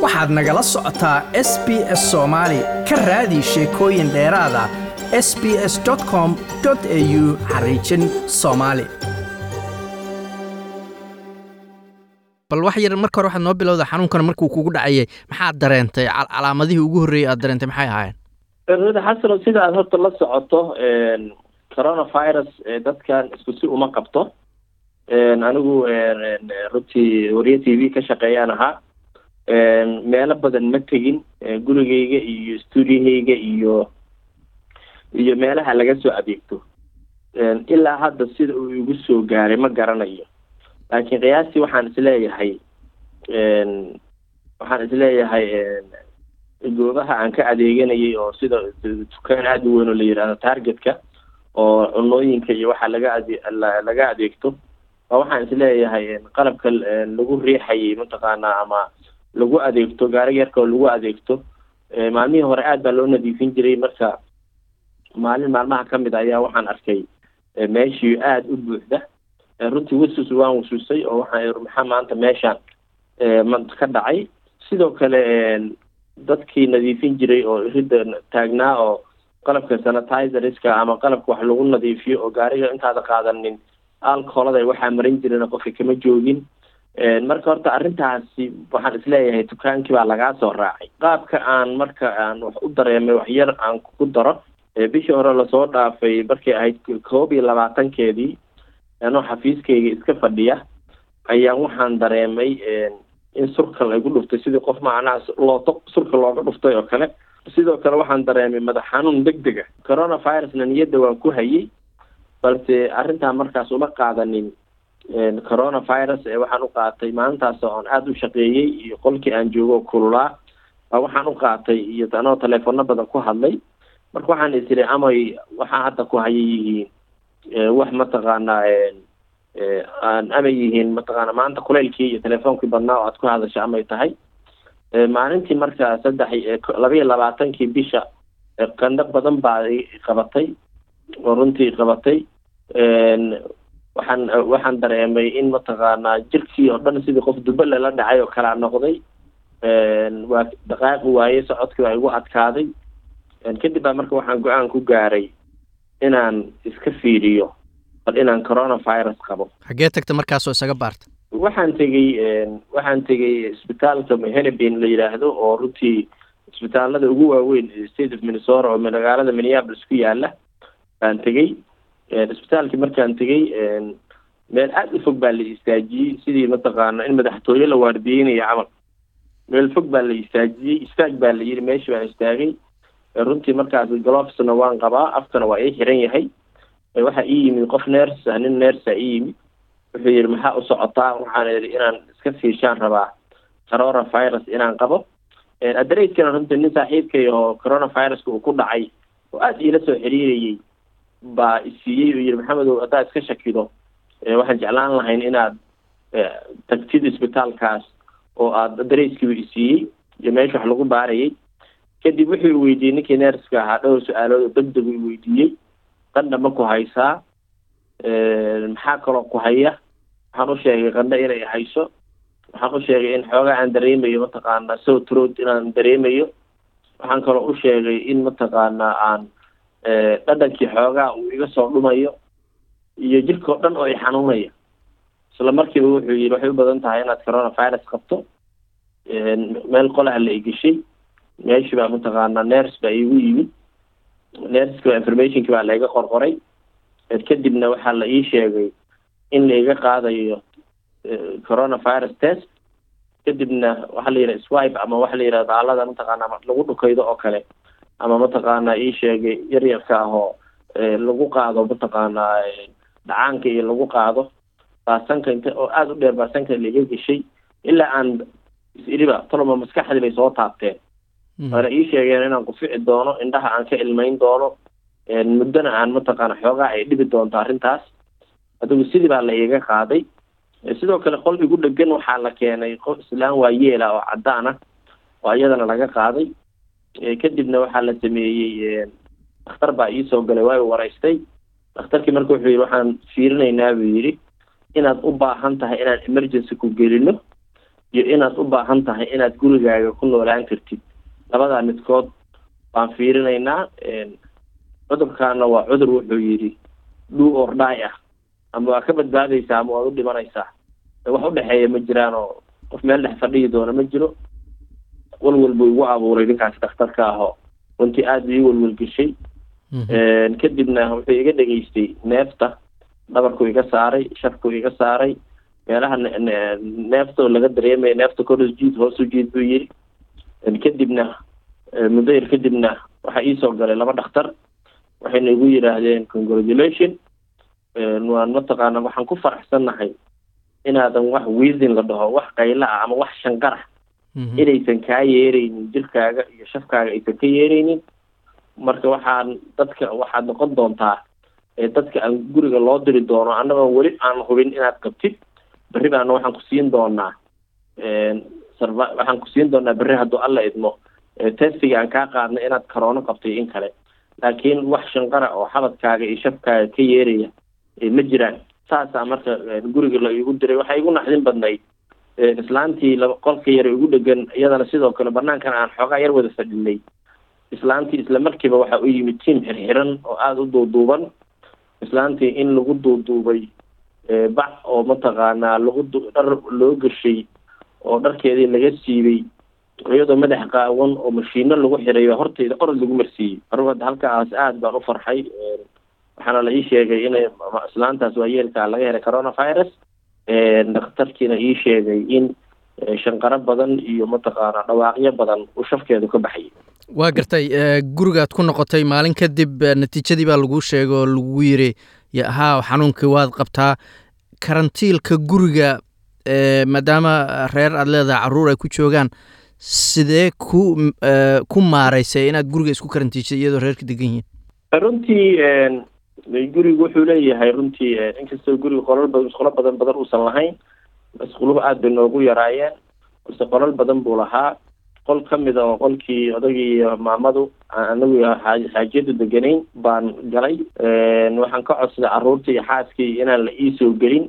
waxaad nagala socotaa s b s soomaali ka raadi sheekooyin dheeraada s b s com au xariijin soomaali bal wax yar marka hore waxaad noo bilowda xanuunkan markuu kugu dhacayay maxaad dareentay calaamadihii ugu horreeyey aad dareentay maxay ahaayeen rada xasano sida aad horta la socoto coronavirus dadkan isku si uma qabto anigu runtii wariye t v ka shaqeeyaan ahaa meelo badan ma tegin gurigeyga iyo stuudiyahayga iyo iyo meelaha laga soo adeegto ilaa hadda sida uu igu soo gaaray ma garanayo laakiin qiyaastii waxaan isleeyahay waxaan isleeyahay goobaha aan ka adeeganayay oo sida dukaan aada u weyn oo la yidhahdo targetka oo cunooyinka iyo waxa laga ade laga adeegto waa waxaan isleeyahay qalabka lagu riixayay mataqaanaa ama lagu adeegto gaari yarka oo lagu adeegto maalmihii hore aad baa loo nadiifin jiray marka maalin maalmaha kamid ayaa waxaan arkay meeshii aada u buuxda runtii wasus waan wasuusay oo waxaan maxaa maanta meeshaan ka dhacay sidoo kale dadkii nadiifin jiray oo ridda taagnaa oo qalabka sanitizerska ama qalabka wax lagu nadiifiyo oo gaariga intaada qaadanin alcoholada waxaa marin jirin qofka kama joogin marka horta arrintaasi waxaan isleeyahay dukaankii baa lagaa soo raacay qaabka aan marka aan wax u dareemay wax yar aan ku daro bishii hore lasoo dhaafay markay ahayd koob iyo labaatankeedii anoo xafiiskayga iska fadhiya ayaa waxaan dareemay in surka laygu dhuftay sidii qof macnaha looto surka looga dhuftay oo kale sidoo kale waxaan dareemay madax xanuun deg dega coronavirusna niyadda waan ku hayay balse arrintaa markaas uma qaadanin coronavirus ee waxaan u qaatay maalintaas oon aada u shaqeeyey iyo qolkii aan joogo kululaa waxaan u qaatay iyo anoo teleefano badan ku hadlay marka waxaan isiri amay waxaa hadda ku haya yihiin wax mataqaanaa amay yihiin mataqaana maanta kulaylkii iyo telefoonkii badnaa oo aad ku hadasha amay tahay maalintii marka saddex laba iyo labaatankii bisha qandho badan baa qabatay oo runtii qabatay waxaan waxaan dareemay in mataqaanaa jirkii oo dhan sidii qof dubale la dhacay oo kalaa noqday waa dhaqaaqi waaye socodkii waa igu adkaaday kadib baa marka waxaan go-aan ku gaaray inaan iska fiiriyo bal inaan coronavirus qabo xaggee tagta markaasoo isaga baarta waxaan tegey waxaan tegey isbitaalka henebin la yidhaahdo oo runtii isbitaalada ugu waaweyn state of minnesota oo magaalada minneapolis ku yaala baan tegey isbitaalkii markaan tegey meel aada u fog baa la istaajiyey sidii mataqaana in madaxtooye la waardiyeynayo camal meel fog baa la istaajiyey istaag baa la yidhi meeshii baan istaagay runtii markaas glofsna waan qabaa afkana waa ii xiran yahay waxaa ii yimid qof ners ah nin nersa ii yimid wuxuu yidhi maxaa u socotaa waxaan idhi inaan iska fiishaan rabaa coronavirus inaan qabo adareyskana runtii nin saaxiibkay oo coronaviruska uu ku dhacay oo aada iila soo xiriirayay baa isiiyey oo yidhi maxamedow haddaad iska shakido waxaan jeclaan lahayn inaad tagtid isbitaalkaas oo aada adareyskiiba isiiyey iyo meesha wax lagu baarayay kadib wuxuu weydiiyey ninkii nerska ahaa dhowr su-aalood oo deg deg u weydiiyey qandha ma ku haysaa maxaa kaloo ku haya waxaan u sheegay qandho inay hayso waxaan u sheegay in xoogaa aan dareemayo mataqaana sowtrod inaan dareemayo waxaan kaloo u sheegay in mataqaana aan dhadhankii xoogaa uu iga soo dhumayo iyo jirkao dhan oo i xanuunaya isla markiiba wuxuu yidhi waxay u badan tahay inaad coronavirus qabto meel qolaha la igeshay meeshii baa mataqaana ners baa iigu yimid nerski baa informationkii baa laiga qorqoray kadibna waxaa la ii sheegay in laiga qaadayo coronavirus test kadibna waxaa la yidhaha swipe ama waxa la yidhahda daalada mataqaana lagu dhukaydo oo kale ama mataqaana ii sheegay yaryarka ah oo lagu qaado mataqaana dhacaanka iyo lagu qaado baasanka inta oo aada u dheer baasanka laiga geshay ilaa aan is-iriba toloma maskaxdii bay soo taabteen waana ii sheegeen inaan kufici doono indhaha aan ka ilmayn doono muddona aan mataqaana xoogaa ay dhibi doonto arrintaas adigu sidii baa la iiga qaaday sidoo kale qol igu dhegan waxaa la keenay qof islaan waa yeela oo caddaan ah oo iyadana laga qaaday kadibna waxaa la sameeyey dhakhtar baa iisoo galay waa waraystay dhakhtarkii marka wuxuu yidhi waxaan fiirinaynaa buu yidhi inaad u baahan tahay inaan emergency ku gelino iyo inaad u baahan tahay inaad gurigaaga ku noolaan kartid labadaa midkood baan fiirinaynaa cudurkaana waa cudur wuxuu yidhi dhuu ordhaay ah ama waa ka badbaadaysaa ama waad u dhimanaysaa wax udhexeeya ma jiraan oo qof meel dhex fadhiyi doona ma jiro walwal buu igu abuuray ninkaas dhakhtarka ahoo runtii aada ii walwalgeshay kadibna wuxuu iga dhegaystay neefta dhabarkuu iga saaray shafkuu iga saaray meelaha neefta oo laga dareemaya neefta kor jiid hoosu jiid buu yiri kadibna muddo yar kadibna waxaa iisoo galay laba dhakhtar waxayna igu yidhaahdeen congratulation waan mataqaana waxaan ku faraxsannahay inaadan wax wiisin la dhaho wax qayla ah ama wax shanqarax inaysan kaa yeeraynin jirkaaga iyo shafkaaga aysan ka yeeraynin marka waxaan dadka waxaad noqon doontaa dadka aan guriga loo diri doono annagoo weli aan hubin inaad qabtid berri baana waxaan ku siin doonaa sarva waxaan ku siin doonaa berri hadduu alla idmo testiga aan kaa qaadnay inaad karoono qabtay in kale laakiin wax shanqara oo xabadkaaga iyo shafkaaga ka yeeraya ma jiraan saasaa marka guriga la igu diray waxaa igu naxdin badnayd islaantii laba qolka yar igu dhegan iyadana sidoo kale banaankan aan xoogaa yar wada fadhinay islaantii isla markiiba waxaa u yimid tiim xirxiran oo aada u duuduuban islaantii in lagu duuduubay bac oo mataqaanaa lagu dhar loo gashay oo dharkeedii laga siibay iyadoo madax qaawan oo mashiino lagu xirayo hortayda orod lagu marsiiyey marwada halkaas aada baan u farxay waxaana la ii sheegay inay islaantaas waayeelkaa laga helay coronavirus dhakhtarkiina ii sheegay in shanqaro badan iyo mataqaana dhawaaqyo badan uu shafkeedu ka baxayay waa gartay gurigaad ku noqotay maalin kadib natiijadii baa laguu sheegay oo lagu yiri haa xanuunkii waad qabtaa karantiilka guriga maadaama reer aad leedahay caruur ay ku joogaan sidee ku ku maaraysay inaad guriga isku karantiisay iyadoo reerka degan yihiin runtii gurigu wuxuu leeyahay runtii inkastoo guriga qolal badan isqolo badan badan uusan lahayn isquluhu aada bay noogu yaraayeen balse qolal badan buu lahaa qol ka mid a oo qolkii odagii iyo maamadu anagu xaajiyadu deganayn baan galay waxaan ka codsaday carruurtii iyo xaaskii inaan la iisoo gelin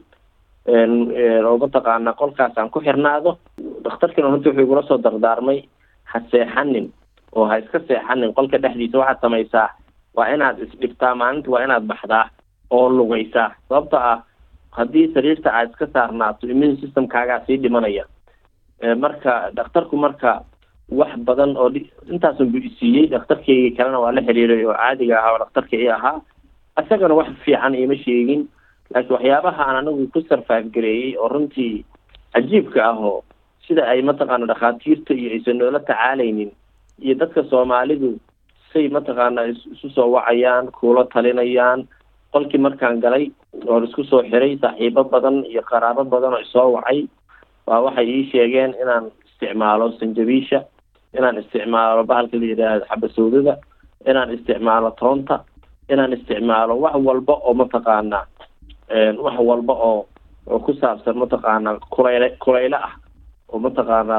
oo mataqaana qolkaas aan ku xirnaado dhakhtarkiina runtii wuxuu igula soo dardaarmay ha seexanin oo ha iska seexanin qolka dhexdiisa waxaad samaysaa waa inaad isdhibtaa maalinta waa inaad baxdaa oo lugaysaa sababta ah haddii sariirta aad iska saarnaato immune systemkaagaa sii dhimanaya marka dhakhtarku marka wax badan oo intaasun buu isiiyey dhakhtarkeygii kalena waa la xiriiray oo caadiga ahaa oo dhakhtarka i ahaa isagana wax fiican iima sheegin laakiin waxyaabaha aan anagu ku sarfaaf gareeyey oo runtii cajiibka ah oo sida ay mataqaana dhakhaatiirta iyo aysan noola tacaalaynin iyo dadka soomaalidu say mataqaana isu soo wacayaan kuula talinayaan qolkii markaan galay oon isku soo xiray saaxiibo badan iyo qaraabo badan oo isoo wacay waa waxay ii sheegeen inaan isticmaalo sanjabiisha inaan isticmaalo bahalka la yidhaahdo xabasowdada inaan isticmaalo toonta inaan isticmaalo wax walba oo mataqaana wax walba oo oo ku saabsan mataqaana kulayle kulayle ah oo mataqaana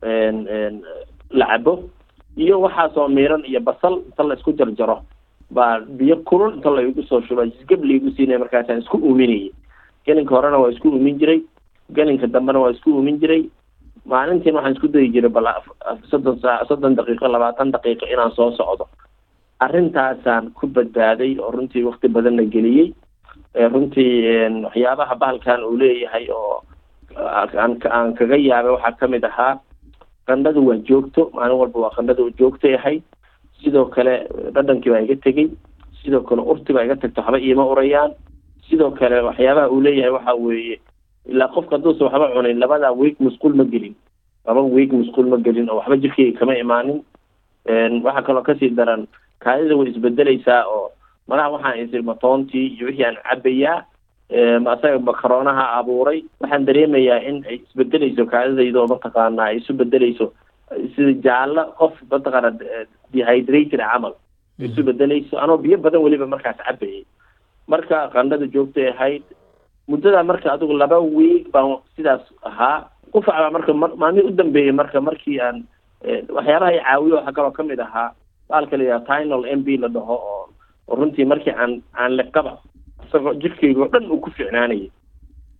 la cabo iyo waxaasoo miiran iyo basal inta la isku jarjaro baa biyo kulul inta la igu soo shuba jisgab laigu siinaya markaasaan isku uuminayay gelinka horena waa isku uumin jiray gelinka dambena waa isku uumin jiray maalintiin waxaan isku dayi jiray bal soddon saa soddon daqiiqo labaatan daqiiqo inaan soo socdo arrintaasaan ku badbaaday oo runtii wakti badanna geliyey runtii waxyaabaha bahalkan uu leeyahay oo aan aan kaga yaabay waxaa kamid ahaa qandhadu waa joogto maalin walba waa qandhada joogtay ahayd sidoo kale dhadhankii baa iga tegey sidoo kale urti baa iga tagto waxba iima urayaan sidoo kale waxyaabaha uu leeyahay waxa weeye ilaa qofka hadduusa waxba cunin labada week musquul ma gelin laba week musquul ma gelin oo waxba jirkeyga kama imaanin waxaa kaloo kasii daran kaadida way isbedeleysaa oo malaha waxaan isir matoontii iyo wixii aan cabayaa asaga makaroonaha abuuray waxaan dareemayaa in ay isbedeleyso kaadidayda oo mataqaana ay isu bedeleyso sida jaallo qof mataqaana dehydrated camal isu bedeleyso anoo biyo badan weliba markaas cabayay marka qandhada joogtay ahayd muddada marka adigu laba week baan sidaas ahaa qufac baa marka maalmihii u dambeeyey marka markii aan waxyaabaha i caawiyo waxaa kaloo kamid ahaa baalka la yidhaha tinol m b la dhaho oo oo runtii markii aan aan liqaba isagoo jirkeyga oo dhan uu ku ficnaanayay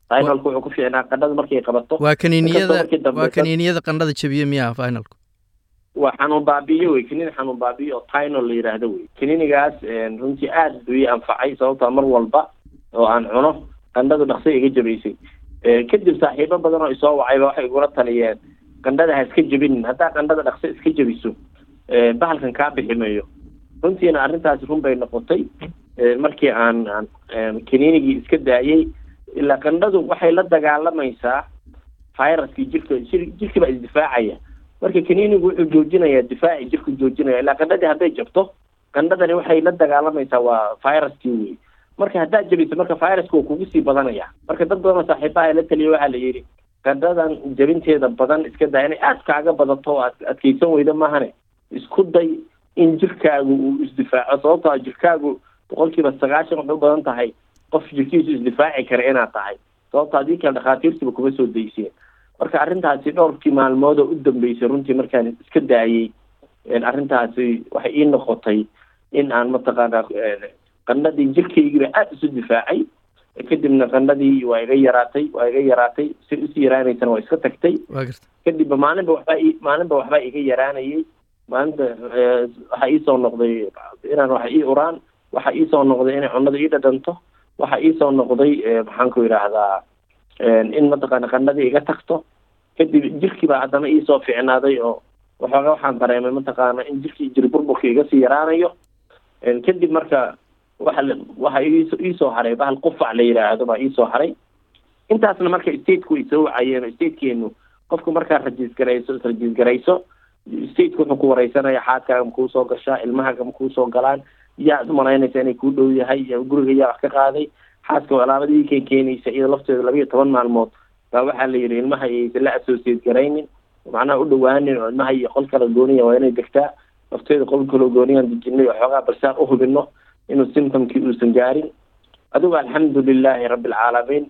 finalku wuxuu ku fiicnaa qandhada markay qabato waa kaniiniyada markii dambe waa dad- kaniiniyada qandhada jabiye miyaa finalku waa xanuun baabiyo wey kaniini xanuun baabiyo oo tinol la yidhaahdo wey kaniinigaas een, runtii aad buu ii anfacay sababtaa mar walba oo aan cuno qandhadu dhaqso iga jabaysay Ee, kadib saaxiibo badan oo isoo wacayba waxay igula taliyeen qandhada ha iska jebinin haddaa qandhada dhaqso iska jebiso ee, bahalkan kaa bixi mayo runtiina arrintaasi run bay noqotay Ee, markii aan aan een, kaniinigii iska daayey ilaa qandhadu waxay la dagaalamaysaa viruskii jirka jir- jirkii baa isdifaacaya marka kaniinigu wuxuu joojinayaa difaaci jirku joojinaya ilaa qandhadii hadday jabto qandhadani waxay la dagaalamaysaa waa viruskii wey marka haddaad jabiso marka viruska wuu kugu sii badanaya marka dad badan oo saaxiibaha la taliya waxaa la yidhi qandhadan jabinteeda badan iska daa inay aad kaaga badato oo aad adkeysan weydo maahane isku day in jirkaagu uu isdifaaco sababtoo ah jirkaagu boqolkiiba sagaashan waxay u badan tahay qof jirkiisu isdifaaci kara inaad tahay sababto haddii kale dhakhaatiirtiba kuma soo dayseen marka arrintaasi dhowrkii maalmood oo u dambeysay runtii markaan iska daayey een, arrintaasi waxay ii noqotay in aan mataqaanaa een, qandhadii jirkaygiiba aada isu difaacay kadibna qandhadii waa iga yaraatay waa iga yaraatay si usii yaraanaysana waa iska tagtay waa garta kadibba maalinba waxbaa ii maalinba waxbaa iga yaraanayay maalinta eh, waxaa iisoo noqday inaan waxa ii uraan waxaa iisoo noqday inay cunnada ii dhadhanto waxaa iisoo noqday eh, maxaan ku yidhaahdaa een, in mataqaana qandhadii iga tagto kadib jirkii baa haddana iisoo fiicnaaday oo waxooga waxaan dareemay mataqaana in jirkii jir burburka iga sii yaraanayo een, kadib marka waxa la- waxa iiso iisoo haray bahal qufac la yidhaahdo baa iisoo haray intaasna marka stateku ay soo wacayeen statekeenu qofku markaa rajiisgarayso israjiisgarayso stateku wuxuu ku wareysanaya xaadkaaga makuu soo gashaa ilmahaaga makuu soo galaan yaad umalaynaysa inay kuu dhow yahay yaa guriga yaa wax ka qaaday xaaska alaabadii keen keenaysa iyada lafteeda laba iyo toban maalmood baa waxaa la yidhi ilmaha aysan la associate garaynin macnaha u dhawaanin oo ilmaha iyo qol kala gooniya waa inay degtaa lafteeda qol kaloo gooniyaan dejinay oo xoogaa barsaan u hubino inuu symptomkii uusan gaarin adigu alxamdulilaahi rabbilcaalamiin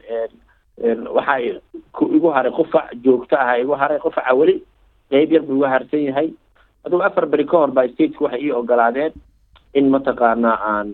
waxaa ku igu haray qufac joogto ah igu haray qufaca weli qeyb yar buu igu harsan yahay adigu afar beri ka hor baa stateku waxay ii ogolaadeen in mataqaanaa aan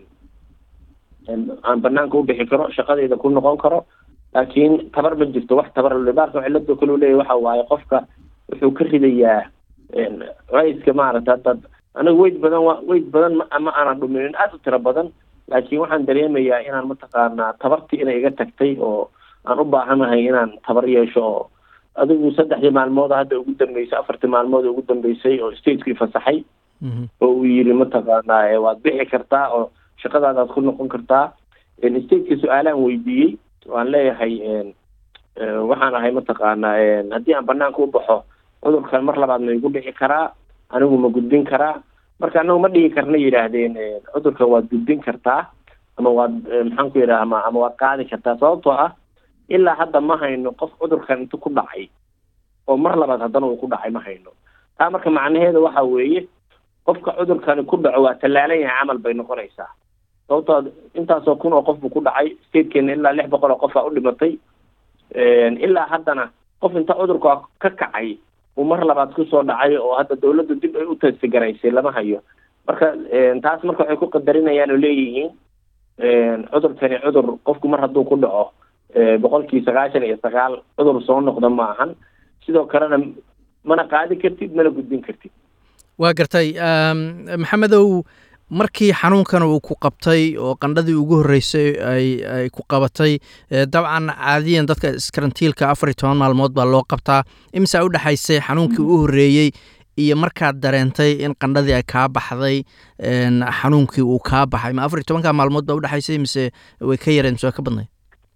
aan banaanka u bixi karo shaqadeyda ku noqon karo laakiin tabar ma jirto wax tabar dhibaarka cilada kale leeyahy waxa waaye qofka wuxuu ka ridayaa raiska maaragta hadda aniga weyd badan wa weyd badan ma ma aanan dhuminin aada u tiro badan laakiin waxaan dareemayaa inaan mataqaanaa tabartii inay iga tagtay oo aan u baahanahay inaan tabar yeesho oo adigu saddexdii maalmood hadda ugu dambeysay afartii maalmood ugu dambeysay oo stateku ifasaxay oo uu yiri mataqaanaa waad bixi kartaa oo shaqadaadaad ku noqon kartaa stateka su-aalaan weydiiyey waan leeyahay waxaan ahay mataqaanaa haddii aan banaanka u baxo cudurkan mar labaad ma igu dhici karaa anigu ma gudbin karaa marka anagu ma dhigi karna yidhaahdeen cudurkan waad gudbin kartaa ama waad maxaan ku yidhaha ama ama waad qaadi kartaa sababtoo ah ilaa hadda ma hayno qof cudurkan inta ku dhacay oo mar labaad haddana uu ku dhacay ma hayno taa marka macnaheeda waxa weeye qofka cudurkani ku dhaco waa tallaalan yahay camal bay noqonaysaa sababtoo intaasoo kun oo qof buu ku dhacay statekeena ilaa lix boqol oo qof aa u dhimatay ilaa haddana qof inta cudurka ka kacay uu mar labaad kusoo dhacay oo hadda dawladdu dib ay u tastigaraysay lama hayo marka taas marka waxay ku qadarinayaan oo leeyihiin cudurkani cudur qofku mar hadduu ku dhaco boqolkii sagaashan iyo sagaal cudur soo noqda ma ahan sidoo kalena mana qaadi kartid mana gudbin kartid waa gartay maxamedow markii xanuunkan uu ku qabtay oo qandhadii ugu horreysay ay ay ku qabatay dabcan caadiyan dadka iskarantiilka afar iyo toban maalmood baa loo qabtaa imisa u dhexaysay xanuunkii u horreeyey iyo markaad dareentay in qandhadii ay kaa baxday xanuunkii uu kaa baxay ma afar iyo tobanka maalmood baa udhexaysay mise way ka yareen mise way ka badnayd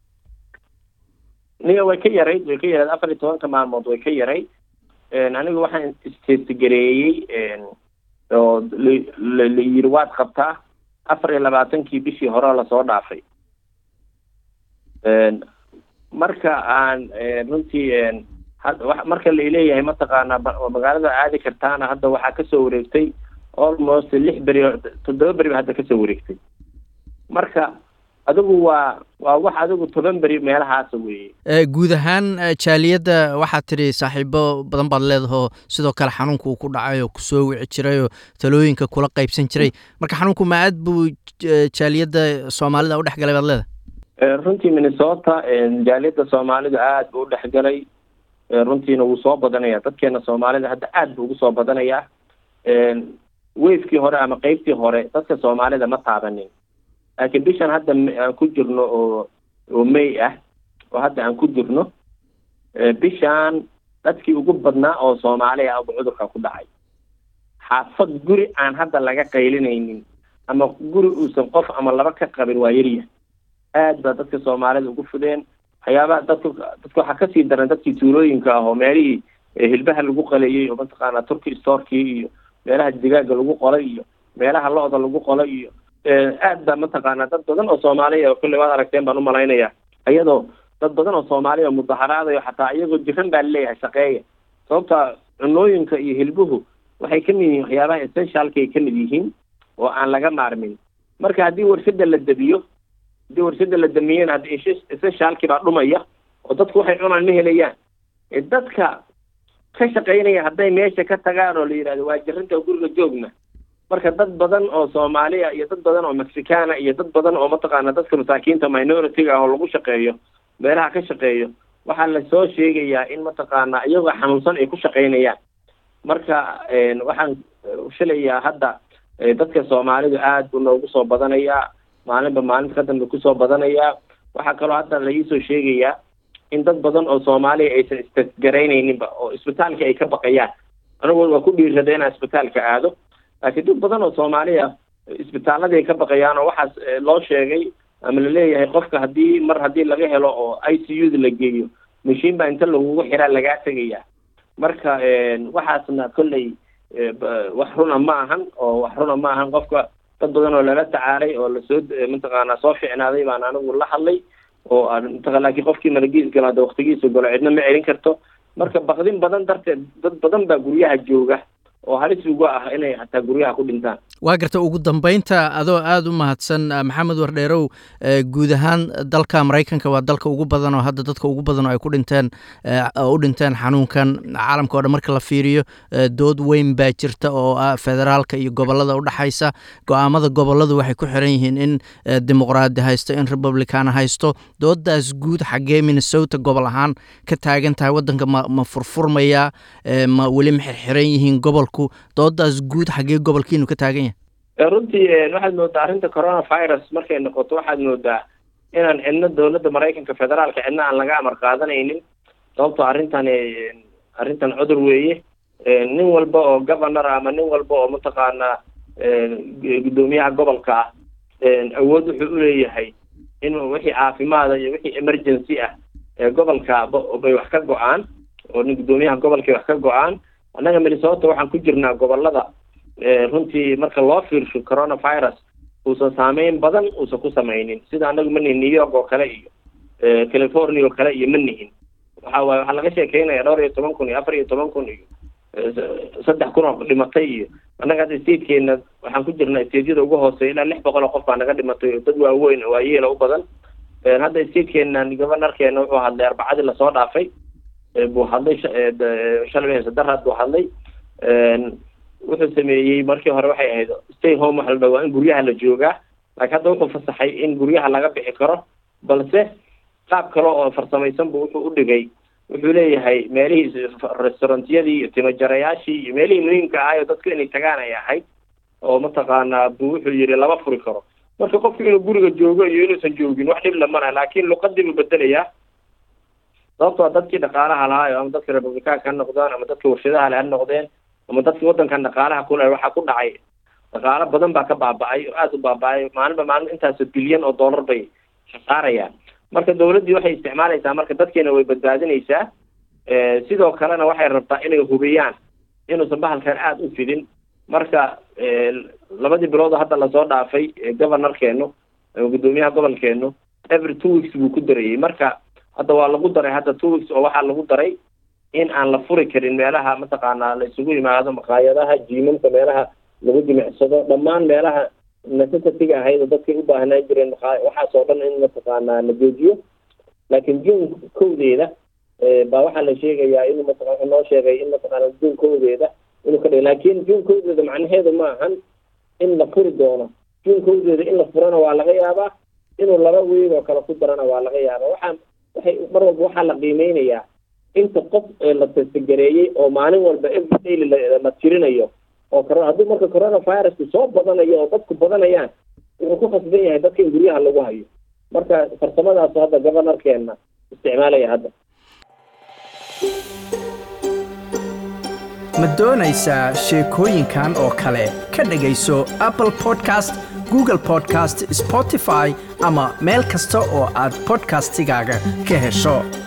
niga way ka yarayd way ka yarayd afar iyo tobanka maalmood way ka yarayd anigu waxaan istestigareeyey oo la yiri waad qabtaa afar iyo labaatankii bishii hore lasoo dhaafay marka aan runtii marka laleeyahay mataqaanaa magaalada aadi kartaana hadda waxaa kasoo wareegtay almost lix beri toddoba beri ba hadda kasoo wareegtay marka adigu waa waa wax adigu toban beri meelahaasa weeye guud ahaan jaaliyadda waxaad tidhi saaxiibo badan baad leedahoo sidoo kale xanuunka uu ku dhacay oo kusoo wici jiray oo talooyinka kula qaybsan jiray marka xanuunku ma aad buu jaaliyadda soomaalida u dhex galay baad leedahay runtii minnesota jaaliyadda soomaalidu aada buu u dhexgalay runtiina wuu soo badanaya dadkeena soomaalida hadda aada buu ugu soo badanayaa wafkii hore ama qeybtii hore dadka soomaalida ma taabanin laakiin bishan hadda aan ku jirno oo oo may ah oo hadda aan ku jirno bishaan dadkii ugu badnaa oo soomaali ah buu cudurka ku dhacay xaafad guri aan hadda laga qaylinaynin ama guri uusan qof ama laba ka qabin waa yarya aad baa dadka soomaalida ugu fudeen waxyaabaha dadka dadka waxaa kasii daran dadkii tuulooyinka ah oo meelihii hilbaha lagu qalayay oo mataqaanaa turkey storkii iyo meelaha digaaga lagu qolay iyo meelaha lo-da lagu qolay iyo aad baa mataqaanaa dad badan oo soomaaliya oo kulley waad aragteen baan umalaynaya iyadoo dad badan oo soomaaliya oo mudaharaadayo xataa iyagoo jiran baa laleeyahay shaqeeya sababta cunooyinka iyo hilbuhu waxay ka mid yihiin waxyaabaha essentialka ay ka mid yihiin oo aan laga maarmin marka haddii warshada la debiyo haddii warshada la damiyena hadda essentialkii baa dhumaya oo dadku waxay cunaan ma helayaan dadka ka shaqaynaya hadday meesha ka tagaan oo la yidhahdo waa jirinta guriga joogna marka dad badan oo soomaaliya iyo dad badan oo mexicana iyo dad badan oo mataqaana dadka masaakiinta minority-ga ah oo lagu shaqeeyo meelaha ka shaqeeyo waxaa lasoo sheegayaa in mataqaana iyagoo xanuunsan ay ku shaqaynayaan marka waxaan filayaa hadda dadka soomaalidu aad buu noogu soo badanayaa maalinba maalinta ka dambe kusoo badanayaa waxaa kaloo hadda laiisoo sheegayaa in dad badan oo soomaaliya aysan istasgaraynayninba oo isbitaalka ay ka baqayaan anigu waa ku dhiirada inaan isbitaalka aado laakiin dad badan oo soomaaliya isbitaaladii ay ka baqayaan oo waxaas loo sheegay ama laleeyahay qofka haddii mar haddii laga helo oo i c u da la geeyo mashiin baa inta lagugu xiraa lagaa tegaya marka waxaasna kolley wax runa ma ahan oo wax runa ma ahan qofka dad badan oo lala tacaalay oo lasoo mataqaanaa soo ficnaaday baan anigu la hadlay oo mataa laakiin qofkii malagiis galo hadda waktigiisa golo cidna ma celin karto marka bakdin badan darteed dad badan baa guryaha jooga oo halis uga ah inay hataa guryaha ku dhintaan waa garta ugu dambeynta adoo aada u mahadsan maxamed wardheerow guud ahaan dalka maraykanka waa dalka ugu badan oo hadda dadka ugu badan oo ay ku dhinteen u dhinteen xanuunkan caalamka o dhan marka la fiiriyo dood weyn baa jirta oo ah federaalka iyo gobolada udhexaysa go-aamada goboladu waxay ku xiran yihiin in dimuqraadi haysto in republicana haysto doodaas guud xaggee minnesota gobol ahaan ka taagan tahay wadanka ma ma furfurmayaa ma weli ma xirxiran yihiin gobolku doodaas guud xaggee gobolkiinu ka taagan yahay runtii waxaad moodaa arrinta coronavirus markay noqoto waxaad moodaa inaan cidno dowladda maraykanka federaalka cidna aan laga amar qaadanaynin sababtoo arrintan arrintan cudur weeye nin walba oo governor ama nin walba oo mataqaanaa guddoomiyaha gobolka ah awood wuxuu uleeyahay in wixii caafimaada iyo wixii emergency ah ee gobolka bay wax ka go-aan oo nin guddoomiyaha gobolkay wax ka go-aan annaga minnesota waxaan ku jirnaa gobolada runtii marka loo fiirsho coronavirus uusan saameyn badan uusan ku sameynin sida anagu ma nihin new york oo kale iyo california oo kale iyo ma nihin waxa waay waxaa laga sheekeynaya dhowr iyo toban kun iyo afar iyo toban kun iyo saddex kun oo dhimatay iyo annaga hadda statekeena waxaan ku jirnaa stateyada ugu hooseeya ilaa lix boqol oo qof baa naga dhimatay oo dad waaweyn oo waayeela u badan hadda statekeena governorkeena wuxuu hadlay arbacadii lasoo dhaafay buu hadlay shalay sadaraad buu hadlay wuxuu sameeyey markii hore waxay ahayd stay home waxa la dhaha waa in guryaha la joogaa laakiin hadda wuxuu fasaxay in guryaha laga bixi karo balse qaab kale oo farsamaysan bu wuxuu udhigay wuxuu leeyahay meelihii restaurantyadii iyo timajarayaashii iyo meelihii muhiimka ahay oo dadku inay tagaan ay ahayd oo mataqaanaa bu wuxuu yihi lama furi karo marka qofku inuu guriga joogo iyo inuusan joogin wax dhib lamana laakiin luqadii buu bedelayaa sababtoo dadkii dhaqaalaha lahaa ama dadka republicaanka ha noqdaan ama dadka warshadaha le ha noqdeen ama dadkii wadankan dhaqaalaha kule waxaa ku dhacay dhaqaalo badan baa ka baaba-ay oo aada u baaba-ay maalinba maalin intaasoo bilyan oo dollar bay khasaarayaan marka dawladdii waxay isticmaalaysaa marka dadkeena way badbaadinaysaa sidoo kalena waxay rabtaa inay hubiyaan inuusan bahalkan aada u fidin marka labadii bilood hadda lasoo dhaafay governorkeenu guddoomiyaha gobolkeenu every two weeks buu ku darayey marka hadda waa lagu daray hadda two weeks oo waxaa lagu daray in aan la furi karin meelaha mataqaanaa la isugu yimaado maqaayadaha jiimamka meelaha lagu jimicsado dhammaan meelaha necessity-ga ahayd oo dadkay u baahnaan jireen maqa waxaas oo dhan in mataqaanaa la joojiyo laakiin june kowdeeda baa waxaa la sheegayaa inuu mataa wuxuu noo sheegay in mataqaana june kowdeeda inuu ka dhig laakiin june kowdeeda macnaheedu ma ahan in la furi doono june kowdeeda in la furana waa laga yaabaa inuu laba weeg oo kale ku darana waa laga yaaba waxaan waxay mar walba waxaa la qiimeynayaa inta qof la testagareeyey oo maalin walba everyday la tirinayo oo haddii marka coronavirusku soo badanayo oo dadku badanayaan wuxuu ku khasban yahay dadka in guryaha lagu hayo marka farsamadaasu hadda governorkeena isticmaalaya hadda ma doonaysaa sheekooyinkan oo kale ka dhegayso apple podcast google podcast spotify ama meel kasta oo aad podcastigaaga ka hesho